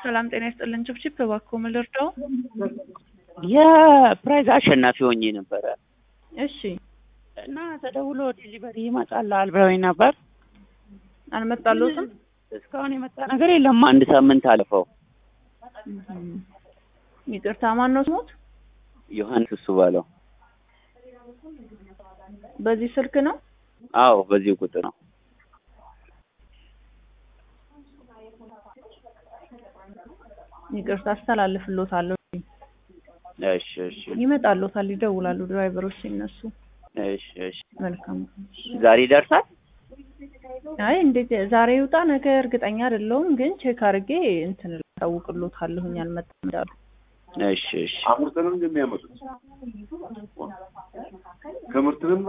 ሰላም ጤና ይስጥልን። ችብችብ እባክዎ ምን ልርዳው? የፕራይዝ አሸናፊ ሆኜ ነበረ እሺ እና ተደውሎ ዲሊቨሪ ይመጣልሃል ብለውኝ ነበር። አልመጣልዎትም? እስካሁን የመጣ ነገር የለም። አንድ ሳምንት አለፈው። ይቅርታ ማን ነው ስሞት? ዮሐንስ እሱ ባለው። በዚህ ስልክ ነው? አዎ በዚህ ቁጥር ነው። ይቅርታ አስተላልፍልዎታለሁ። እሺ እሺ ይመጣልዎታል፣ ይደውላሉ ድራይቨሮች ሲነሱ። እሺ እሺ። መልካም ዛሬ ይደርሳል? አይ እንዴት ዛሬ ይውጣ ነገ እርግጠኛ አይደለሁም፣ ግን ቼክ አድርጌ እንትን እታውቅልዎታለሁኝ አልመጣም እንዳሉ። እሺ እሺ። አምርተንም እንደሚያመጡት ከምርትንም